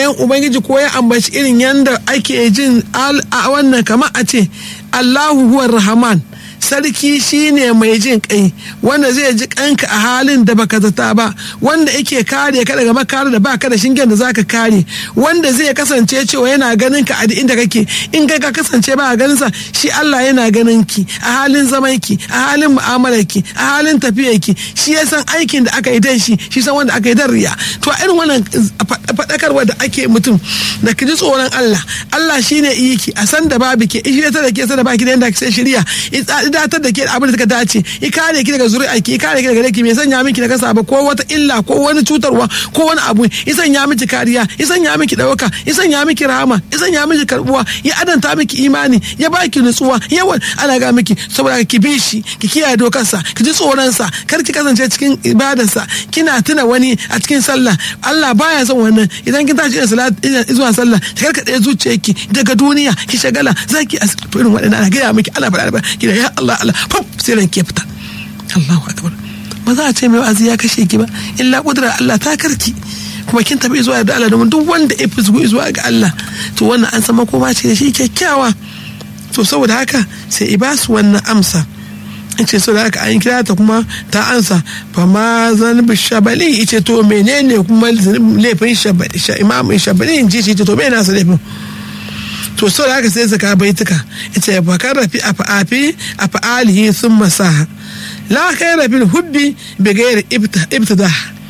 sunayen ubangiji ko ya ambaci irin yadda ake jin a wannan kamar a ce allahu huwar rahman sarki shine mai jin kai wanda zai ji kanka a halin da baka zata ba wanda yake kare ka daga makara da baka da shingen da zaka kare wanda zai kasance cewa yana ganin ka a duk inda kake in kai ka kasance ba ganin sa shi Allah yana ganin ki a halin zaman ki a halin mu'amalar ki a halin tafiyar ki shi ya san aikin da aka yi dan shi shi san wanda aka yi dan riya to a irin wannan faɗakarwa da ake mutum da ki ji tsoron Allah Allah shine iyi ki a san da babu ke shi ta da ke san da baki da yanda sai shirya datar da ke abin da suka dace i kare ki daga zuri'a ki kare ki daga laki mai sanya miki da kasa ba ko wata illa ko wani cutarwa ko wani abu i sanya miki kariya i sanya miki dauka i sanya miki rahama i sanya miki karbuwa ya adanta miki imani ya baki nutsuwa yawan ana ga miki saboda ki bi shi ki kiyaye dokarsa ki ji tsoron sa kar ki kasance cikin ibadarsa kina tuna wani a cikin sallah Allah baya son wannan idan kin tashi zuwa sallah ki karkade zuciyarki daga duniya ki shagala zaki irin waɗannan ana gaya miki ana faɗa ki da ya Allah Allah fam sai ran ke fita Allahu akbar ba za a ce mai wa'azi ya kashe ki ba illa kudura Allah ta karki kuma kin tafi zuwa da Allah domin duk wanda ya fi zuwa ga Allah to wannan an sama koma ce da shi kyakkyawa to saboda haka sai i basu wannan amsa ce saboda haka an kira ta kuma ta ansa fa ma zanbi shabali ice to menene kuma laifin shabali imamin shabali in ji shi to bai nasa laifin to sau da haka sai saka baituka ita ya bakar rafi a fa'afi a fa'alihi sun masaha la kai rafin hubbi bi gairi ibtada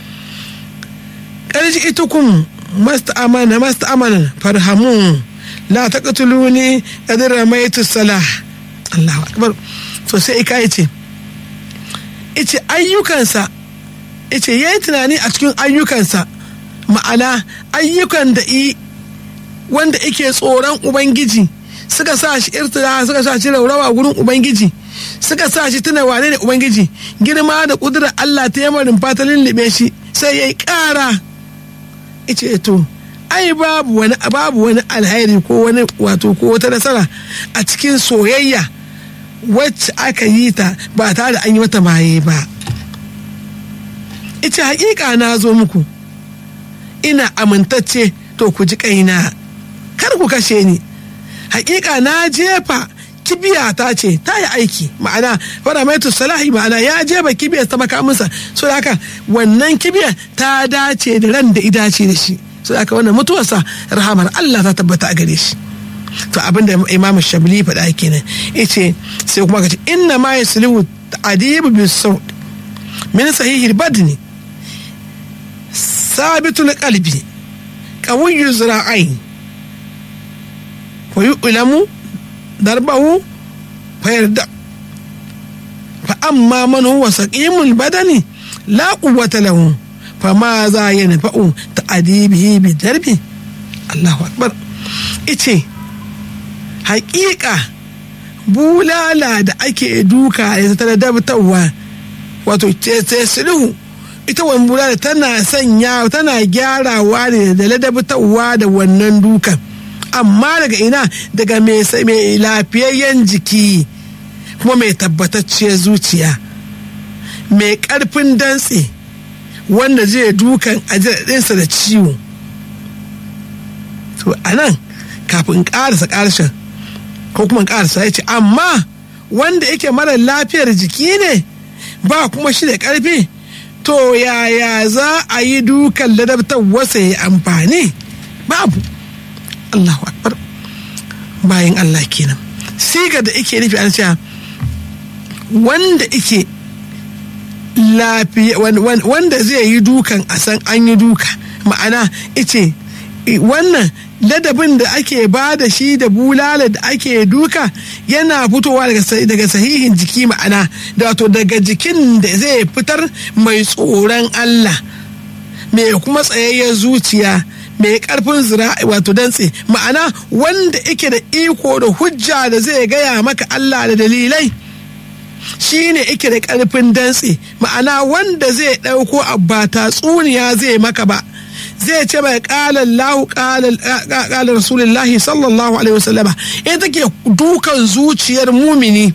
ƙarshe ita kun masta amana masta amana farhamun la ta katuluni ƙadira maitu salah Allahu akbar to sai ika ce ice ayyukansa ice yayi tunani a cikin ayyukansa ma'ana ayyukan da i wanda ike tsoron ubangiji suka sa shi irtida suka sa shi raurawa gurin ubangiji suka sa shi tuna wane ne ubangiji girma da kudurar Allah ta yamarin fatalin libe shi sai yayi ƙara ice to ai babu wani babu wani alheri ko wani wato ko wata nasara a cikin soyayya wacce aka yi ta ba tare da an yi mata maye ba ice hakika na zo muku ina amintacce to ku ji kaina kar ku kashe ni hakika na jefa kibiya ta ce ta yi aiki ma'ana fara mai salahi ma'ana ya jefa kibiya ta makaminsa so da haka wannan kibiya ta dace da ran da idace da shi so da haka wannan mutuwarsa rahamar Allah ta tabbata a gare shi to abinda imamu shabli faɗa kenan yace sai kuma ka ce inna ma yaslihu adibu bis saud min sahihil badni sabitul qalbi qawiyyu zira'ain ويؤلم ضربه فيردع فأما من هو سقيم البدن لا قوة له فماذا ينفع تأديبه بالدرب الله أكبر إيش حقيقة bulala da ake duka da ta dabtawa wato sulhu ita wani bulala tana sanya tana gyarawa ne da ladabtawa da wannan dukan amma daga ina daga mai lafiyayyen jiki kuma mai tabbatacciyar zuciya mai karfin dantse wanda zai dukan ajiyarsa da ciwo to a nan kafin karasa karshen ko kuma karasa ya ce amma wanda yake mara lafiyar jiki ne ba kuma shi da karfi to yaya za a yi dukan ladabtar wasa ya amfani babu Allahu akbar bayan Allah kenan siga da ike nufi an cewa wanda ike lafiya wanda zai yi dukan a san an yi duka ma'ana ice wannan ladabin da ake ba da shi da bulala da ake duka yana fitowa daga sahihin jiki ma'ana da wato daga jikin da zai fitar mai tsoron Allah mai kuma tsayayyen zuciya mai karfin zira'i wato dantse ma'ana wanda yake da iko da hujja da zai gaya maka Allah da dalilai shine yake da karfin dantse ma'ana wanda zai ɗauko abba tatsuniya zai maka ba zai ce mai ƙalar lahu ƙalar rasulullahi sallallahu alaihi wasallama ita take dukan zuciyar mumini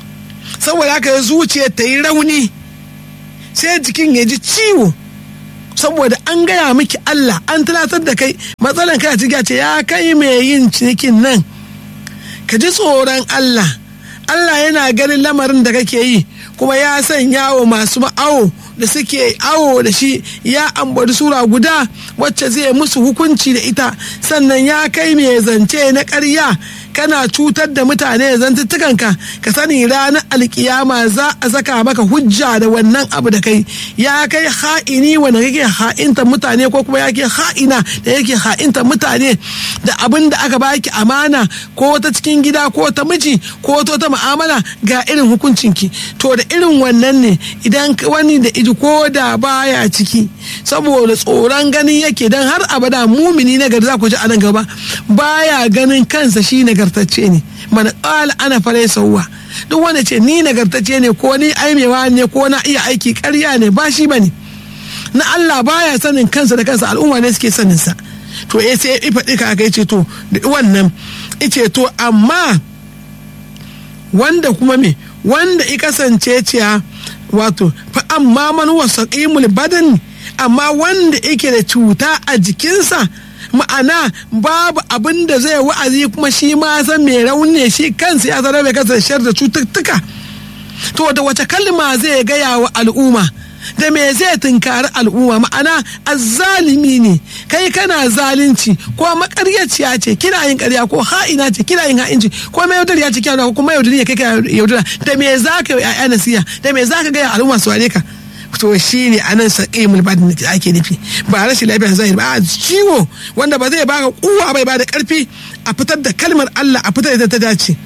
saboda haka zuciyar ta yi rauni sai jikin ya ji ciwo saboda an gaya miki Allah an tunatar da kai matsalan kai a ciki ce ya kai mai yin cinikin nan ka ji tsoron Allah Allah yana ganin lamarin da kake yi kuma ya sanya wa masu ma'awo da suke awo da shi ya ambaci sura guda wacce zai musu hukunci da ita sannan ya kai mai zance na ƙarya kana cutar da mutane zantuttukanka ka sani ranar alkiyama za a saka maka hujja da wannan abu da kai ya kai ha'ini wanda kake ha'inta mutane ko kuma yake ha'ina da yake ha'inta mutane da abin da aka baki amana ko ta cikin gida ko ta miji ko ta ta mu'amala ga irin hukuncinki to da irin wannan ne idan wani da iji ko da baya ciki saboda tsoron ganin yake dan har abada mumini na gari za ku ji a nan gaba baya ganin kansa shi nagartacce ne mana ƙala ana fara sauwa duk wanda ce ni nagartacce ne ko ni aimewa ne ko na iya aiki ƙarya ne ba shi ba ne na Allah baya sanin kansa da kansa al'umma ne suke sanin sa to eh sai ya faɗi ka aka ce to da wannan ice to amma wanda kuma me wanda i kasance ciya wato fa amma man wasaqimul badan amma wanda yake da cuta a jikinsa ma'ana babu abin da zai wa'azi kuma shi ma san mai rauni shi kansa ya sanar da kansa shar da cututtuka to da wace kalma zai gaya wa al'umma da me zai tunkari al'umma ma'ana azzalimi ne kai kana zalunci ko makaryaciya ce kina yin karya ko ha'ina ce kina yin ha'inci ko mai yaudariya ce kina ko kuma yaudari ne kai ka yaudara da me za ka yi ya'ya nasiya da me za ka gaya al'umma su ware ka to shi ne a nan saƙimul badin da ake nufi ba rashin lafiyar zahiri ba a ciwo wanda ba zai baka kuwa bai ba da ƙarfi a fitar da kalmar Allah a fitar da ta dace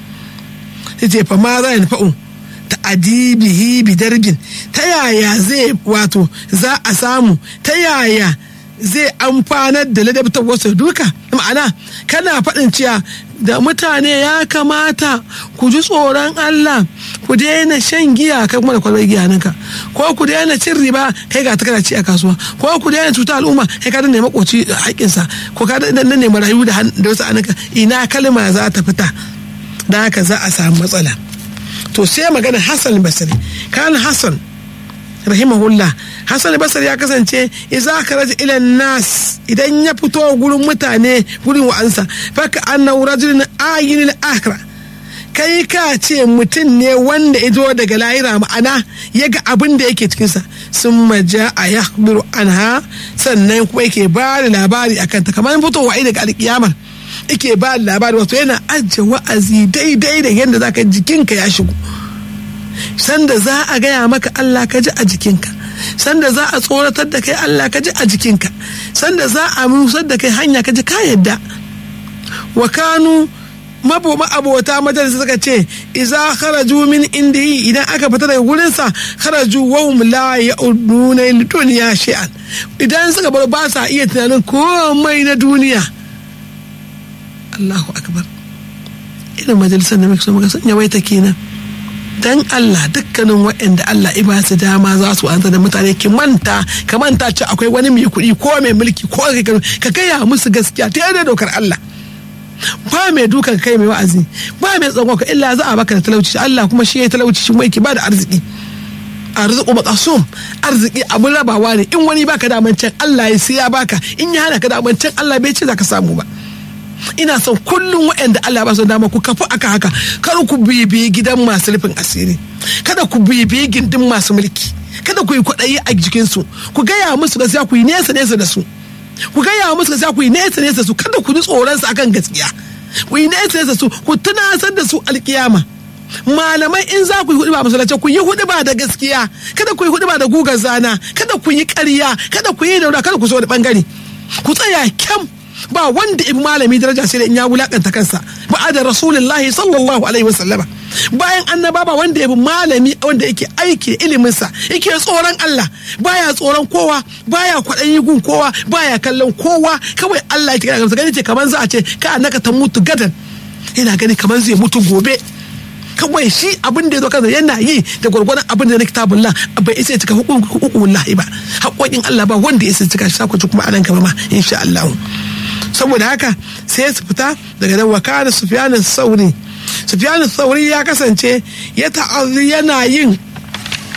ce fa ma za fa'u ta adibihi bidarbin ta yaya zai wato za a samu ta yaya zai amfanar da ladabtar wasu duka ma'ana kana faɗin cewa da mutane ya kamata ku ji tsoron Allah ku daina shan giya kai kuma da kwalbar giya ninka ko ku daina cin riba kai ga takara ci a kasuwa ko ku daina cuta al'umma kai ka danne makoci haƙƙinsa ko ka danne marayu da wasu anuka ina kalma za ta fita da haka za a samu matsala to sai magana Hassan Basri kan Hassan rahimahullah Hassan Basri ya kasance idza kharaja ila nas idan ya fito gurin mutane gurin wa'ansa faka annahu rajulun ayinil akhirah kai ka ce mutum ne wanda ya zo daga lahira ma'ana ya ga abin da yake cikinsa sun maja a ya anha sannan kuma yake ba da labari a kanta kamar fitowa daga alkiyamar yake ba da labari wato yana ajiye wa'azi daidai da yadda za ka jikinka ya shigo sanda za a gaya maka Allah ka ji a jikinka sanda za a tsoratar da kai Allah ka ji a jikinka sanda za a musar da kai hanya ka ji ka yadda wa kanu maboma abota majalisa suka ce iza kharaju min indihi idan aka fita daga gurinsa kharaju wa hum la ya'uduna duniya shay'an idan suka bar ba sa iya tunanin komai na duniya Allahu akbar irin majalisar da muke so muka sanya waita kenan dan Allah dukkanin waɗanda Allah i ba su dama za su anta da mutane ki manta ka manta ce akwai wani mai kuɗi ko mai mulki ko ka gaya musu gaskiya ta yadda dokar Allah ba mai dukan kai mai wa'azi ba mai tsagon ka illa za a baka da talauci Allah kuma shi ya talauci shi mai ki ba da arziki arziki makasum arziki abun rabawa ne in wani baka da can Allah ya sai ya baka in ya hana ka da can Allah bai ce za ka samu ba ina son kullum waɗanda Allah ba su dama ku kafu aka haka kar ku bibiyi gidan masu rufin asiri kada ku bibiyi gindin masu mulki kada ku yi kwaɗayi a jikinsu ku gaya musu gaskiya ku yi nesa nesa da su ku gaya musu gaskiya ku yi nesa nesa su kada ku ji tsoron su akan gaskiya ku yi nesa nesa su ku tunasar da su alkiyama malamai in za ku yi hudu ba masallaci ku yi hudu ba da gaskiya kada ku yi hudu ba da gugar zana kada ku yi ƙarya kada ku yi daura kada ku so da bangare ku tsaya kyam ba wanda ibi malami daraja sai da in ya wulakanta kansa ba da rasulullahi sallallahu alaihi wasallama bayan annaba ba wanda yabi malami wanda yake aiki da iliminsa yake tsoron Allah baya tsoron kowa baya kwaɗayi gun kowa baya kallon kowa kawai Allah yake gamsa gani ce kamar za a ce ka annaka ta mutu gadan yana gani kamar zai mutu gobe kawai shi abin da ya zo kansa yana yi da gwargwadon abin da na kitabun la bai isa cika hukukun lahi ba haƙoƙin Allah ba wanda ya isa cika shi sakwaci kuma anan gaba ma insha Allah saboda haka sai su fita daga nan wakana sufyanin sauri sufyanin sauri ya kasance ya ta'azzi yana yin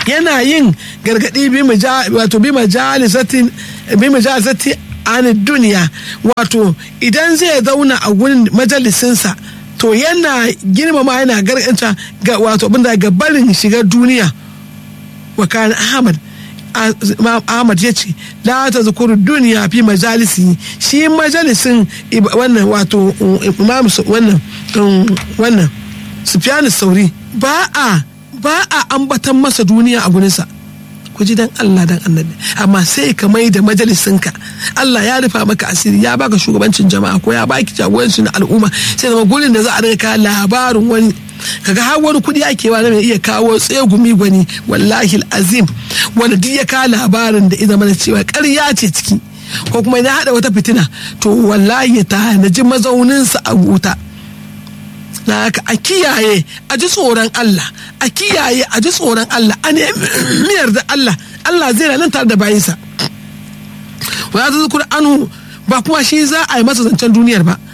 yana yin gargadi bi wato bi majalisatin bi majalisati an duniya wato idan zai zauna a gurin majalisinsa to yana girmama yana garganta ga wato abinda ga barin shiga duniya wa kana ahmad ahmad ya ce la ta zukuru duniya fi majalisi shi majalisin wannan wato imam wannan wannan sufyan sauri ba a ba a ambatan masa duniya a gurinsa ku ji dan Allah dan annabi amma sai ka mai da majalisinka Allah ya rufa maka asiri ya baka shugabancin jama'a ko ya baki jagorancin al'umma sai zama gurin da za a rinka labarin wani kaga har wani kudi ake wa mai iya kawo tsegumi gwani wallahi azim wanda duk ya kawo labarin da ita mana cewa ƙarya ce ciki ko kuma ya haɗa wata fitina to wallahi ya tanaji mazauninsa a wuta na haka a kiyaye a ji tsoron Allah a kiyaye a ji tsoron Allah a miyar da Allah Allah zai nan tare da bayinsa wa ya zukur anu ba kuma shi za a yi masa zancen duniyar ba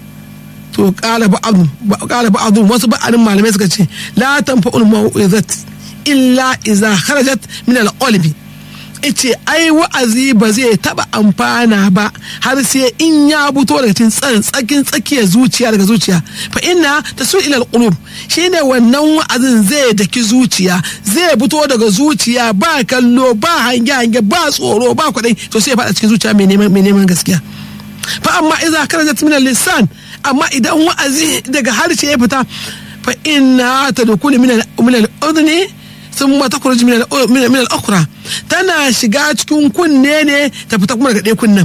to kala ba'adun kala ba'adun wasu ba'adun malamai suka ce la tanfa'ul mau'izat illa iza kharajat min al-qalbi ice ai wa'azi ba zai taba amfana ba har sai in ya fito daga cikin tsakin tsakiyar zuciya daga zuciya fa inna tasu ila alqulub shine wannan wa'azin zai daki zuciya zai fito daga zuciya ba kallo ba hange hange ba tsoro ba kwadai to sai ya fada cikin zuciya mai neman mai neman gaskiya fa amma idza kharajat min lisan amma idan wa'azi daga harshe ya fita fa inna tadkhulu min al-udhni sun mata kurji min al-ukhra tana shiga cikin kunne ne ta fita kuma daga ɗaya kunnen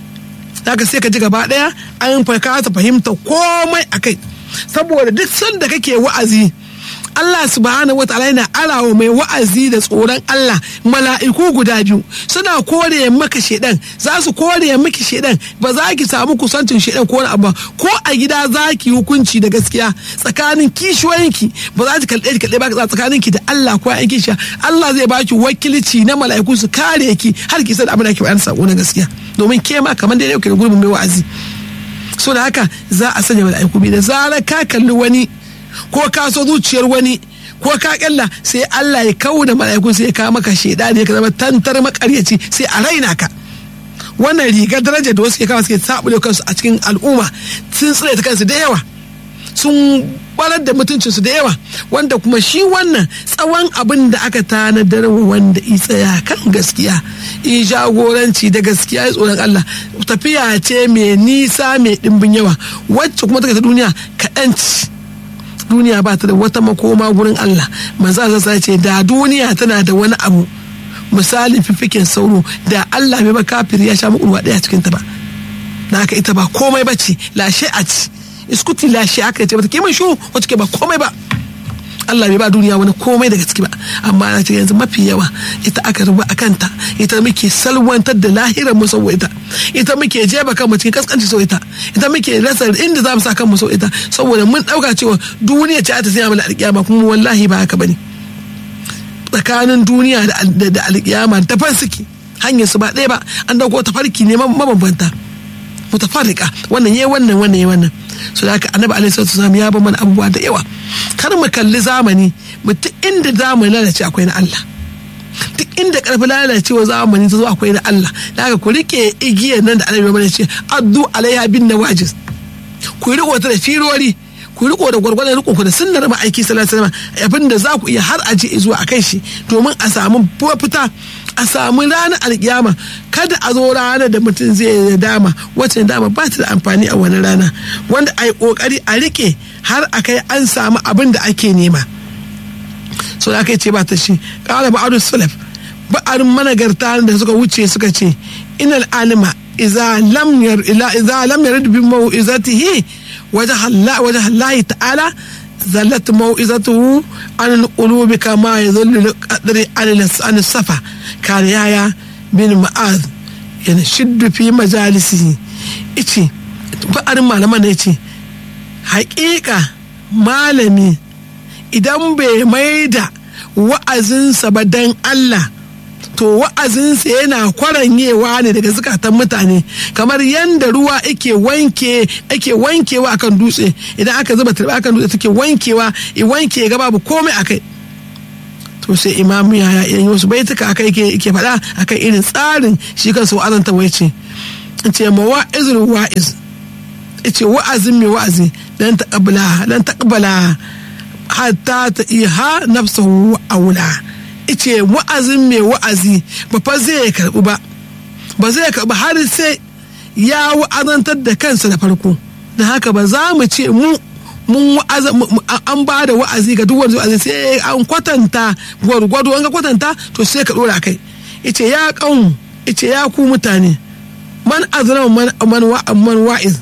haka sai ka ji gaba ɗaya an kasa fahimta komai a kai saboda duk sanda kake wa'azi Allah subhanahu wataala yana arawa mai wa'azi da tsoron Allah mala'iku guda biyu suna kore maka shedan za su kore miki shedan ba za ki samu kusancin shedan ko abu ko a gida za ki hukunci da gaskiya tsakanin kishiyoyinki ba za ki kalɗe ki kalɗe ba tsakanin ki da Allah ko ayin kishiya Allah zai baki wakilci na mala'iku su kare ki har ki san abin da ke bayan sako na gaskiya domin ke ma kamar da yake da gurbin mai wa'azi so da haka za a sanya mala'iku bi da zarar ka kalli wani ko ka so zuciyar wani ko ka kyalla sai Allah ya kawo da mala'iku sai ya kawo maka shaida ne ka zama tantar makaryaci sai a raina ka wannan rigar daraja da wasu ke kawo suke sabule kansu a cikin al'umma sun tsire ta kansu da yawa sun barar da mutuncinsu da yawa wanda kuma shi wannan tsawon abin da aka tanadar wa wanda i tsaya kan gaskiya i jagoranci da gaskiya ya tsoron Allah tafiya ce mai nisa mai dimbin yawa wacce kuma take ta duniya kaɗan ci duniya ba ta da wata makoma gurin Allah manzo Allah ce da duniya tana da wani abu misalin fifikin sauro da Allah bai ba kafir ya sha muku daya cikin ta ba na haka ita ba komai ba ce lashe a ci iskuti lashe aka ce bata kiman shu wacce ke ba komai ba Allah bai ba duniya wani komai daga ciki ba amma na ce yanzu mafi yawa ita aka rubu a kanta ita muke salwantar da lahirar mu saboda ita ita muke jeba kan mu cikin kaskanci sau ita ita muke rasa inda za mu sa kan mu sau ita saboda mun dauka cewa duniya ce ta sanya mana alƙiyama kuma wallahi ba haka bane tsakanin duniya da alƙiyama ta fansiki hanyar su ba ɗaya ba an dauko tafarki ne mabambanta mutafarrika wannan yayi wannan wannan yayi wannan so da haka annabi alaihi salatu wasallam ya ba mana abubuwa da yawa kar mu kalli zamani mutum inda zamani lalace akwai na Allah duk inda karfi lalacewa zamani ta zo akwai na Allah da haka ku rike igiyar nan da annabi mana ce addu alaiha bin nawajis ku riko ta da firori ku riko da gwargwadon riko ku da sunnar ma'aiki sallallahu alaihi wasallam abinda za ku iya har aje zuwa akai shi domin a samu fita a samu ranar alkiyama kada a zo ranar da mutum zai dama wacce dama ba ta da amfani a wani rana wanda a yi kokari a rike har a kai an samu abin da ake nema so da aka ce ba ta shi kala ba'adu salaf ba'arin managarta da suka wuce suka ce inal alima idza lam yar ila idza lam yarid bi mau'izatihi wajha Allah wajha Allah ta'ala zallat mau'izatuhu an qulubi kama yadhullu qadri an safa kare yaya bin ma'az yana shiddu fi majalisi ice ba'arin malaman ne ce haƙiƙa malami idan bai maida wa'azinsa ba dan Allah to wa'azinsa yana kwaranyewa ne daga zukatan mutane kamar yadda ruwa ake wanke ake wankewa akan dutse idan aka zuba turba akan dutse take wankewa i wanke ga babu komai akai to sai imam ya yi wasu baituka akai ke faɗa akan irin tsarin shi kansa wa'azanta wai ce ce mawa'izul wa'iz ce wa'azin mai wa'azi dan taqabala dan taqabala hatta ta iha nafsahu aula ice wa'azin mai wa'azi ba fa zai karbu ba ba zai karbu har sai ya wa'azantar da kansa da farko don haka ba za mu ce mu mun an ba da wa'azi ga duk wani wa'azi sai an kwatanta gwargwado an ga kwatanta to sai ka dora kai ice ya kaun ice ya ku mutane man azlama man man wa'iz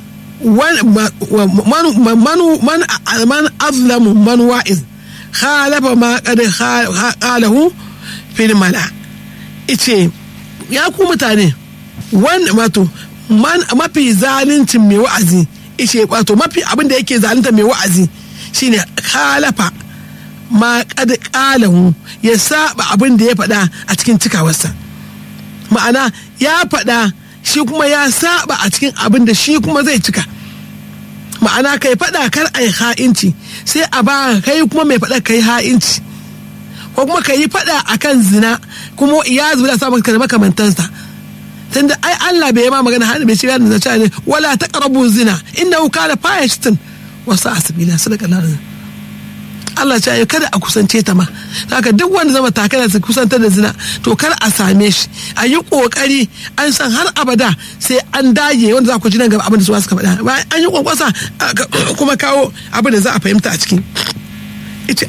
man azlamu man wa'iz khalafa ma qad qalahu fil mala ice ya ku mutane wanda wato mafi zalincin mai wa'azi ice wato mafi abin da yake zalunta mai wa'azi shine khalafa ma qad qalahu ya saba abin da ya faɗa a cikin cikawarsa ma'ana ya faɗa shi kuma ya saba a cikin abin da shi kuma zai cika ma'ana kai faɗa kar a yi ha'inci sai a ba kai kuma mai faɗa kai ha'inci ko kuma ka yi faɗa a kan zina kuma ya zubi da samun da makamantansa tunda ai Allah bai ma magana hannu bai shiga da zace ne wala taqrabu zina innahu kana fahishatan wa sa'a sabila sadaka Allah Allah ce ya kada a kusance ta ma haka duk wanda zama takala su kusantar da zina to kar a same shi a yi kokari an san har abada sai an dage wanda za ku ji nan gaba abin da su suka faɗa bayan an yi kwankwasa kuma kawo abin da za a fahimta a cikin ita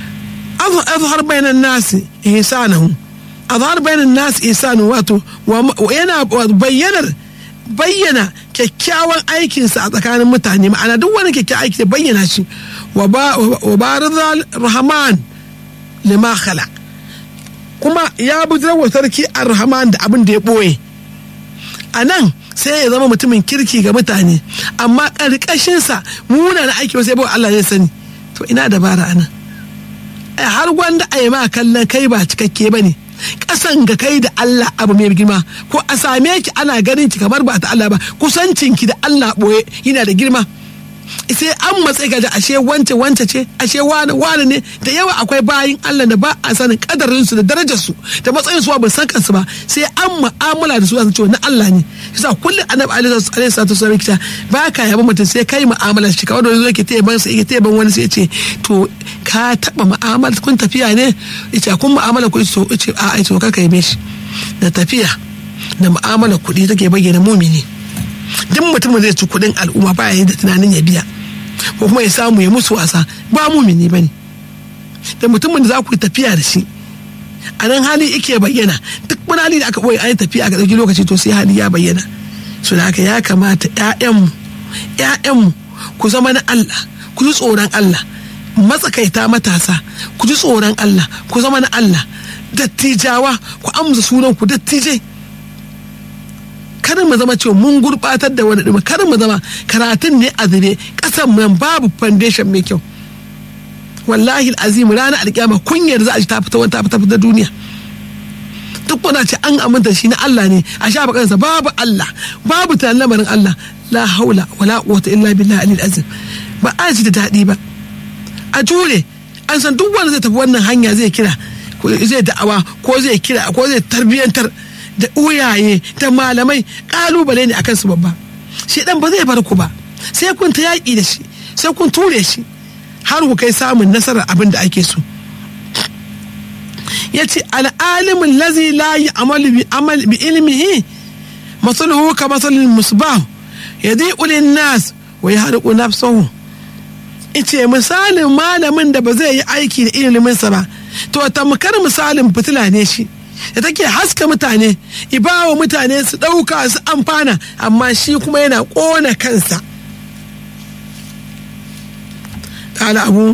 azhar bainan nasi ihsanahu azhar bainan nasi ihsanu wato yana bayyanar bayyana kyakkyawan aikinsa a tsakanin mutane ma'ana duk wani kyakkyawan aiki da bayyana shi wa barizal rahman lima khala kuma ya wa sarki ar-rahman da abin da ya ɓoye a nan sai ya zama mutumin kirki ga mutane amma ƙarƙashinsa muna na aiki wasu yabo Allah zai sani to ina dabara anan har gwanda a yi ma kallon kai ba cikakke ba ne kasan ga kai da Allah abu mai girma ko a same ki ana ganin ki kamar ba ta Allah ba kusancin ki da Allah boye yana da girma sai an matsayi ga ashe wance wance ce ashe wani wani ne da yawa akwai bayin Allah da ba a sanin kadarin su da darajar su da matsayin su ba san kansu ba sai an mu'amala da su su ce na Allah ne yasa kullum annabi alaihi salatu wasallam kita ba ka yaba mutum sai kai mu'amala shi kawai da zo yake taya ban sai yake taya ban wani sai ya ce to ka taba mu'amala kun tafiya ne yace kun mu'amala ku to yace a ai to ka kai shi da tafiya da mu'amala kuɗi take bayyana mumini duk mutumin zai ci kuɗin al'umma ba ya da tunanin ya biya ko kuma ya samu ya musu wasa ba mumini bane da mutumin da za ku yi tafiya da shi a nan hali yake bayyana duk wani hali da aka ɓoye an yi tafiya aka ɗauki lokaci to sai hali ya bayyana su da haka ya kamata ƴaƴanmu ƴaƴanmu ku zama na Allah ku ji tsoron Allah matsakaita matasa ku ji tsoron Allah ku zama na Allah dattijawa ku amsa sunan ku dattijai kada mu zama cewa mun gurbatar da wani ɗuma kada mu zama karatun ne a zube ƙasan nan babu foundation mai kyau wallahi azim ranar alƙiyama kunyar za a ji ta fita wani ta fita fita duniya duk wanda ce an aminta shi na Allah ne a sha kansa babu Allah babu tunanin lamarin Allah la haula wala quwwata illa billahi alil azim ba a ji da daɗi ba a jure an san duk wanda zai tafi wannan hanya zai kira zai da'awa ko zai kira ko zai tarbiyyantar da uyaye da malamai kalubale ne akan su babba shi dan ba zai bar ku ba sai kun ta yaƙi da shi sai kun ture shi har ku kai samun nasarar abin da ake so ya ce al'alimin lazi la yi amal bi ilmihi masaluhu ka masalin musbah ya zai ulin nas wa ya haɗu nafsahu ice misalin malamin da ba zai yi aiki da iliminsa ba to tamkar misalin fitila ne shi da take haska mutane ibawa mutane su ɗauka su amfana amma shi kuma yana ƙona kansa قال أبو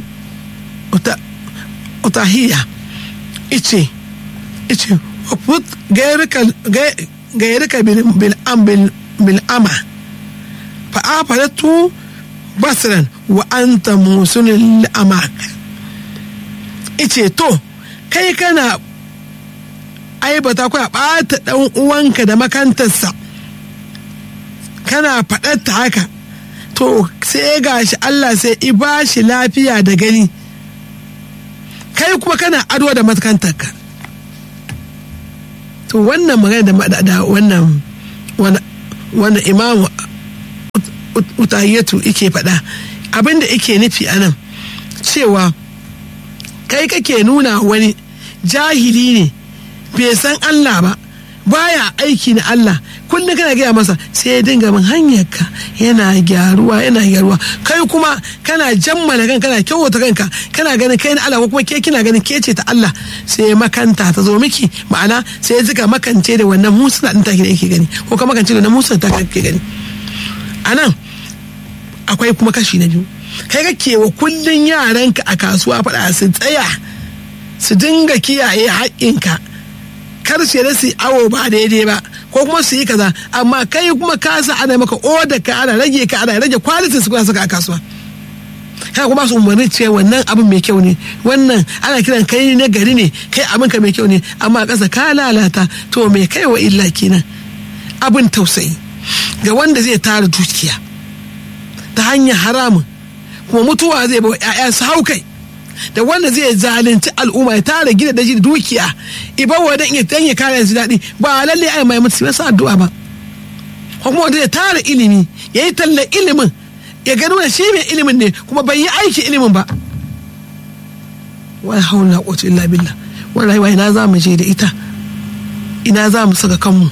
أطاهية إيشي إيشي وفوت غيرك غيرك بالأم بالأمى فأفلته بصرا وأنت موسن الأماك إيشي تو kai kana aibata ko a ɓata ɗan uwanka da makantarsa kana faɗar haka to sai gashi Allah sai i ba shi lafiya da gani kai kuma kana ado da matakantarka to wannan magana da wannan wannan imamu utahiyatu ike faɗa abinda ike nufi a nan cewa kai kake nuna wani jahili ne bai san Allah ba baya aiki na Allah kullum kana gaya masa sai ya dinga min hanyarka yana gyaruwa yana gyaruwa kai kuma kana jammala kanka kana kyauta kanka kana ganin kai na Allah ko kuma ke kina ganin ke ce ta Allah sai makanta ta zo miki ma'ana sai ya zika makance da wannan musa din take da yake gani ko ka makance da wannan musa ta kake gani anan akwai kuma kashi na biyu kai kake wa kullun yaranka a kasuwa faɗa su tsaya su dinga kiyaye haƙƙinka kar su da su awo ba daidai ba ko kuma su yi kaza amma kai kuma ka sa ana maka oda ka ana rage ka ana rage kwalitin su kuna saka a kasuwa kai kuma su umarni cewa wannan abin mai kyau ne wannan ana kiran kai na gari ne kai abin ka mai kyau ne amma a ƙasa ka lalata to mai kai wa illa kenan abin tausayi ga wanda zai tara dukiya ta hanyar haramun kuma mutuwa zai bawa 'ya'ya su hau kai da wanda zai zalunci al'umma ya tara gida da shi da dukiya ibawa dan ya dan ya kare su daɗi ba lalle ai mai mutu masa addu'a ba ko kuma wanda zai tara ilimi yayi talla ilimin ya gano da shi mai ilimin ne kuma bai yi aiki ilimin ba wala haula quwwata illa billah wallahi wai ina za mu je da ita ina za mu saka kanmu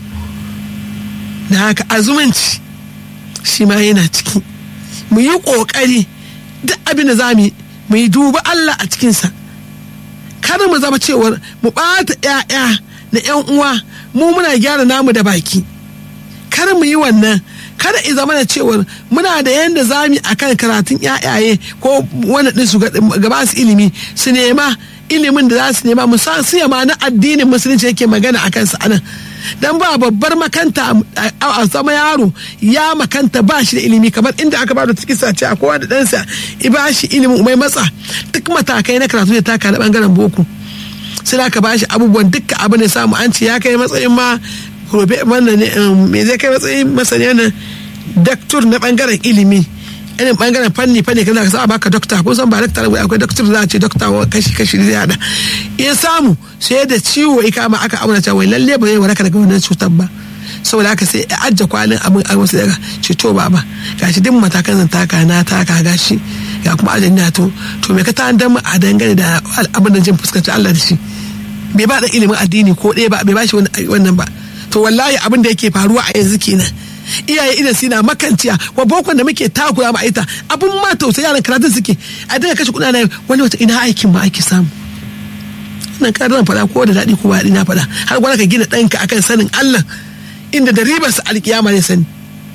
da haka azumanci shi ma yana ciki mu yi ƙoƙari duk abin da za mu yi mu yi duba Allah a cikinsa kada mu zama cewar mu ɓata ‘ya'ya da ‘yan uwa mu muna gyara namu da baki kada mu yi wannan kada i zama da cewar muna da yadda za mu a kan karatun ‘ya'yaye ko wani ɗin su gaba su ilimi su nema ilimin da za su nema musa su ma na addinin musulunci yake magana a kansa anan dan ba babbar makanta a zama yaro ya makanta ba shi da ilimi kamar inda aka ba da cikin sace a kowa da ɗansa i ba shi ilimin mai matsa duk matakai na karatu da taka na bangaren boko sai aka ba shi abubuwan dukkan abin da samu an ce ya kai matsayin ma robe wannan ne me zai kai matsayin masaniya na daktur na bangaren ilimi irin bangaren fanni fanni kaza ka sa baka dokta ko san ba dokta akwai doktor za a ce dokta kashi kashi zai hada in samu sai da ciwo ya kama aka auna cewa lalle ba zai waraka daga wannan cutar ba saboda haka sai ya ajja kwalin abin a wasu daga ce to baba gashi duk matakan zan taka na taka gashi ga kuma ajin na to to me ka ta dan a dangane da abin da jin fuskanci Allah da shi bai ba da ilimin addini ko ɗaya ba bai ba shi wannan ba to wallahi abin da yake faruwa a yanzu kenan iyaye idan suna makanciya wa bokon da muke takura ma ita abun ma tausayi yaran karatun suke a daga kashe kuɗa na wani wata ina aikin ma ake samu nan ka zan faɗa ko da daɗi ko ba daɗi na faɗa har gwada ka gina ɗanka akan sanin Allah inda da ribar sa alkiyama ne sani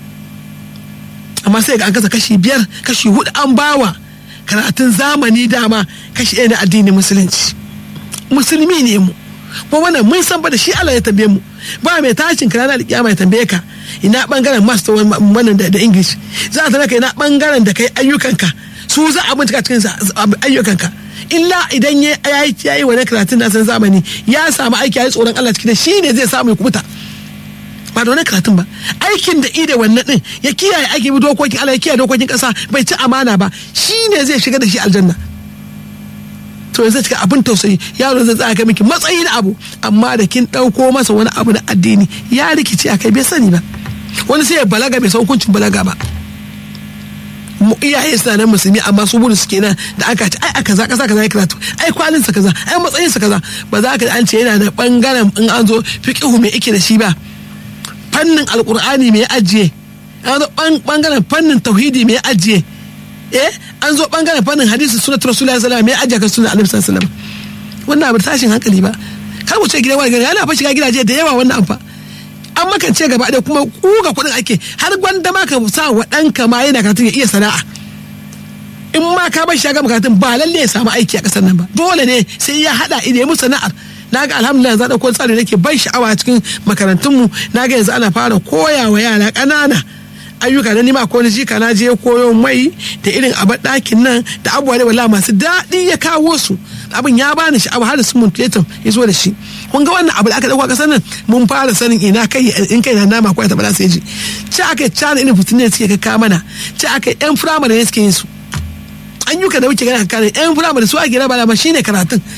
amma sai ga an kasa kashi biyar kashi hudu an bawa karatun zamani dama kashi ɗaya na addinin musulunci musulmi ne mu ko wannan mun san ba da shi Allah ya tambaye mu ba mai tashin ka ranar kiyama ya tambaye ka ina bangaren master wannan da english za a tambaye ka ina bangaren da kai ayyukanka su za a bincika cikin ayyukanka illa idan ya yi wani karatun na san zamani ya samu aiki ya yi tsoron Allah cikin shi ne zai samu ya kubuta ba da wani karatun ba aikin da ida wannan din ya kiyaye aiki bi dokokin Allah ya kiyaye dokokin kasa bai ci amana ba shi ne zai shiga da shi aljanna to yanzu cika abin tausayi yaro zai tsaya miki matsayi na abu amma da kin ɗauko masa wani abu na addini ya rikice a kai bai sani ba wani sai ya balaga bai san hukuncin balaga ba iyaye suna nan musulmi amma su burin su kenan da aka ce ai a kaza kaza kaza ya karatu ai kwalin sa kaza ai matsayin sa kaza ba za ka an ce yana da bangaren in an zo fiqhu mai ike da shi ba fannin alqur'ani mai ajiye an zo bangaren fannin tauhidi mai ajiye eh an zo bangaren fannin hadisi sunnat rasulullahi sallallahu alaihi wasallam mai ajiye kan sunnat annabi sallallahu alaihi wasallam wannan abu tashin hankali ba kar mu ce gidan wani gari yana fa shiga gidaje da yawa wannan amfa an makance gaba da kuma kuga kuɗin ake har gwanda ma ka sa wa ɗanka ma yana karatun ya iya sana'a in ma ka bar shaga karatun ba lalle ya samu aiki a ƙasar nan ba dole ne sai ya haɗa ide mu sana'ar na ga alhamdulillah za ɗauko tsari nake ban sha'awa cikin makarantunmu na ga yanzu ana fara koya wa yara ƙanana ayyuka na nima ko jika na je koyo mai da irin abar ɗakin nan da abubuwa da wala masu daɗi ya kawo su abin ya bani sha'awa har da su muntuletum ya zo da shi kun ga wannan abu da aka dauka kasar nan mun fara sanin ina kai in kai na nama ko ta bala sai ji ci aka cana irin fitin ne suke kaka mana ci aka yan firamare ne suke yin su an yi da muke gana kakanin yan firamare su ake raba ma shine karatun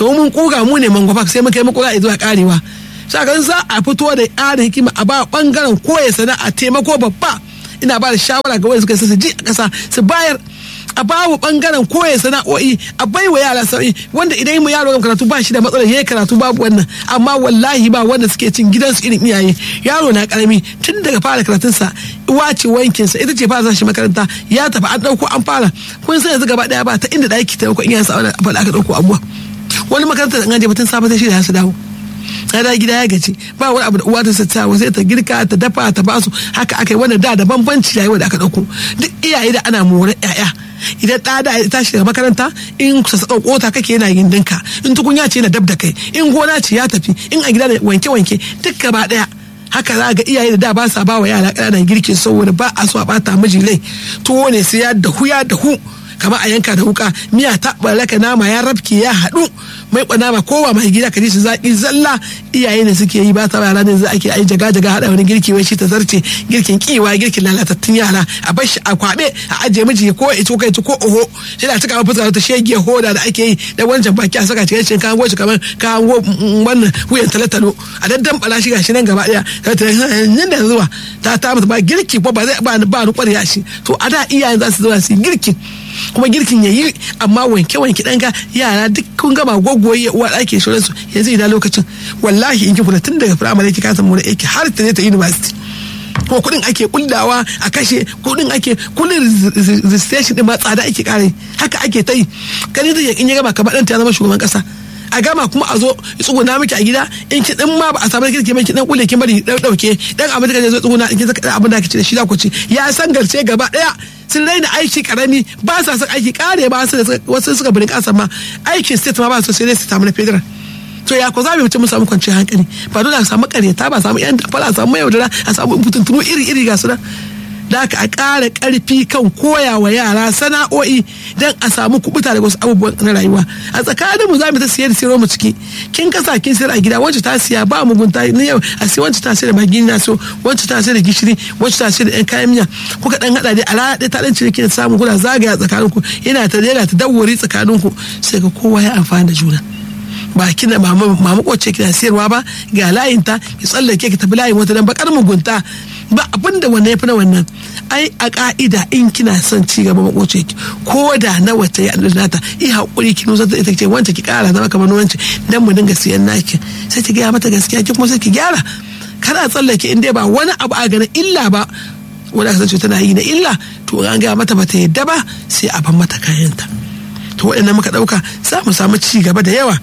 to mun kuga mu ne mangwafa sai muka yi makura zuwa karewa shakan za a fito da ƙarin hikima a ba bangaren koya sana'a taimako babba ina ba da shawara ga wanda suka su ji a ƙasa su bayar a bawa bangaren koya sana'o'i a bai wa yara sau'i wanda idan mu yaro karatu ba shi da matsalar yayi karatu babu wannan amma wallahi ba wanda suke cin gidansu irin iyaye yaro na karami tun daga fara karatunsa uwa ce wankin sa ita ce fara shi makaranta ya tafi an dauko an fara kun san yanzu gaba daya ba ta inda daki ta dauko iyayensa a wani aka dauko abuwa wani makaranta da an je batun safe sai shi da su dawo ya da gida ya gaci ba wani abu da uwa ta sata sai ta girka ta dafa ta basu haka aka yi wannan da da bambanci yayi da aka dauko duk iyaye da ana more yaya idan ɗa da ya tashi daga makaranta in sa kota kake yana yin dinka in tukunya ce na dab da kai in gona ce ya tafi in a gida da wanke wanke duk gaba daya haka za ga iyaye da da ba sa ba wa yara ƙananan girkin saboda ba a so a bata miji lai tuwo ne sai ya dahu ya dahu kamar a yanka da wuka miya ta baraka nama ya rabke ya haɗu mai kwana ba kowa mai gida ka ji shi zaki zalla iyaye ne suke yi ba ta yara ne za ake ai jaga jaga hada wani girki wai shi ta zarce girkin kiwa girkin lalatattun yara a bar shi a kwabe a ajiye miji ko ito kai ko oho shi da cika fuska ta shege hoda da ake yi da wancan baki a saka cikin kan goshi kamar kan go wannan wuyan talatalo a daddan bala shi gashi nan gaba daya ta ta nan da zuwa ta ta mata ba girki ko ba zai ba ba ni kwarya shi to a da iyayen za su zuwa su girkin kuma girkin ya yi amma wanke wanke ɗanka yara duk kun gama gwaggwaye uwa ɗaki sauransu yanzu ina lokacin wallahi in ki kula tun daga firamare ki kasa mu aiki har ta je ta university ko kuɗin ake kullawa a kashe kuɗin ake kullin registration din ma tsada ake kare haka ake ta yi kani da in ya gama kamar ɗan ta zama shugaban ƙasa a gama kuma a zo tsuguna miki a gida in ki din ma ba a samu kirki mai ki dan kule ki bari dauke dan abin da zo tsuguna in ki saka abin da kike da shi da ku ci ya san garce gaba daya sun raina aiki karami ba sa son aiki kare ba su wasu suka birin kasa ma aikin state ma ba su sai su samu na federal to ya ko za mu mutum mu samu kwanciyar hankali ba dole a samu karyata ba samu yan dafara a samu yaudara a samu fitintunu iri iri ga su nan da aka a ƙara ƙarfi kan koya wa yara sana'o'i don a samu kubuta daga wasu abubuwan na rayuwa a tsakanin mu za mu ta siyar da siyar mu ciki kin kasa kin siyar a gida wacce ta siya ba mugunta ni yau a siya wacce ta siyar da magi na so wacce ta siyar da gishiri wacce ta siyar da yan kayan miya kuka dan hada dai a rana ɗaya ta dan ciniki da samun kuna zagaya tsakanin ku yana ta yana ta dawwari tsakanin ku sai ga kowa ya amfana da juna ba kina mama mama kwace kina siyarwa ba ga layinta ki tsallake ki tafi layin wata dan bakar mugunta ba abin da wannan yafi na wannan ai a ka'ida in kina son ci gaba makoce ki ko da na wata ya nata i hakuri ki nusa ita ce wanda ki kara zama kamar wance dan mu dinga siyan naki sai ki gaya mata gaskiya ki kuma sai ki gyara kada tsallake in dai ba wani abu a ganin illa ba wanda aka san tana yi na illa to an gaya mata bata yadda ba sai a ban mata kayanta to waɗannan muka ɗauka za mu samu ci gaba da yawa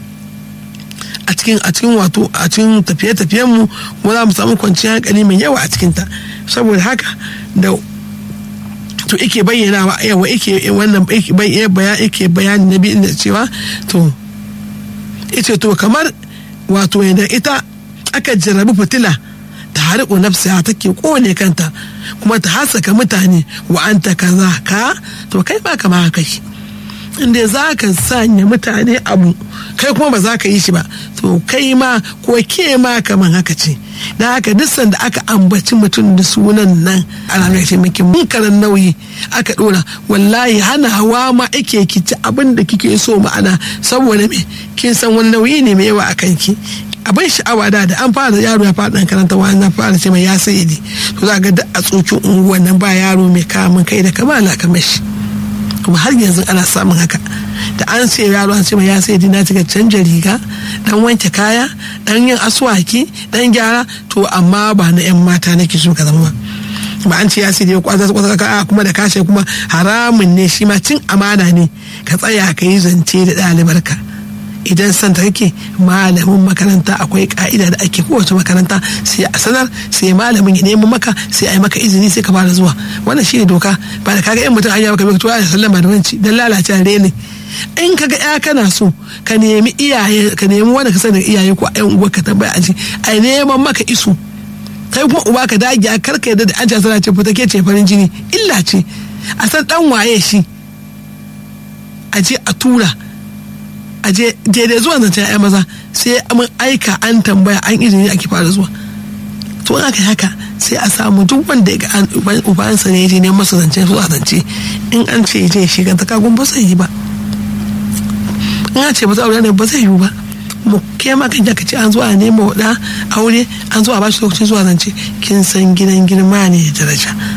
a cikin a cikin wato a cikin tafiye-tafiyen mu kuma za mu samu kwanciyar hankali mai yawa a cikin ta saboda haka da to yake bayyana wa yawa yake wannan yake bayani na biyu da cewa to ita to kamar wato yadda ita aka jarrabi fitila ta hariko nafsiya take kone kanta kuma ta hasaka mutane wa anta kaza ka to kai ba kama haka inda za ka sanya mutane abu kai kuma ba za ka yi shi ba to kai ma ko ke ma kaman haka ce da haka duk sanda aka ambaci mutum da sunan nan ana mai taimakin munkarin nauyi aka dora wallahi hana hawa ma ake kici abin da kike so ma'ana saboda me kin san wani nauyi ne mai yawa a kanki abin sha'awa da da an fara yaro ya fara dan karanta wani na fara ce mai ya sayi to za ga da a tsokin unguwan nan ba yaro mai kamun kai da kamala kamar shi kuma har yanzu ana samun haka da an sai yaro an ce ya sai dina cika canja riga dan wanke kaya dan yin aswaki dan gyara to amma ba na yan mata nake so ka zama ba ba an ce ya sai dai kwaza kwaza ka kuma da kashe kuma haramun ne shi ma cin amana ne ka tsaya ka yi zance da ɗalibarka idan san ta kake malamin makaranta akwai ka'ida da ake kowace makaranta sai a sanar sai malamin ya nemi maka sai a yi maka izini sai ka fara zuwa wannan shine doka ba da kaga yan mutum hanya maka to ya sallama da wanci dan lalace rene in kaga ya kana so ka nemi iyaye ka nemi wanda ka sani iyaye ko ayan uwa ka tambaya aji a neman maka isu kai kuma uba ka dage a karka yadda da an ce sana ce fita ke ce farin jini illa ce a san dan waye shi a je a tura a je daidai zuwa zancen ya maza sai mun aika an tambaya an izini ake fara zuwa to aka yi haka sai a samu duk wanda ya ga ubansa ne je ne masa zance zuwa zance in an ce je shi ganta kagun ba sai yi ba in ce ba za aure ne ba zai yiwu ba mu ke ma kan ka ce an zo a nema wa aure an zo a bashi lokacin zuwa zance kin san gidan girma ne da daraja